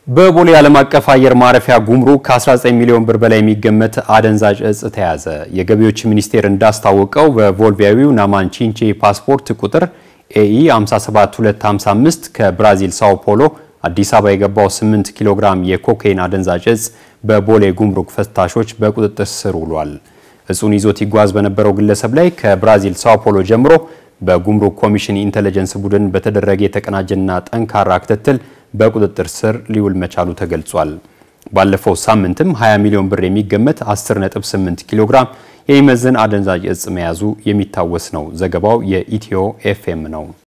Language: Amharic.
በቦሌ ዓለም አቀፍ አየር ማረፊያ ጉምሩክ ከ19 ሚሊዮን ብር በላይ የሚገመት አደንዛዥ እጽ ተያዘ። የገቢዎች ሚኒስቴር እንዳስታወቀው በቦልቪያዊው ናማን ቺንቼ ፓስፖርት ቁጥር ኤኢ 57255 ከብራዚል ሳኦ ፖሎ አዲስ አበባ የገባው 8 ኪሎ ግራም የኮካይን አደንዛዥ እጽ በቦሌ ጉምሩክ ፈታሾች በቁጥጥር ስር ውሏል። እጹን ይዞት ይጓዝ በነበረው ግለሰብ ላይ ከብራዚል ሳኦ ፖሎ ጀምሮ በጉምሩክ ኮሚሽን ኢንተለጀንስ ቡድን በተደረገ የተቀናጀና ጠንካራ ክትትል በቁጥጥር ስር ሊውል መቻሉ ተገልጿል። ባለፈው ሳምንትም 20 ሚሊዮን ብር የሚገመት 10.8 ኪሎ ግራም የሚመዝን አደንዛዥ እጽ መያዙ የሚታወስ ነው። ዘገባው የኢትዮ ኤፍኤም ነው።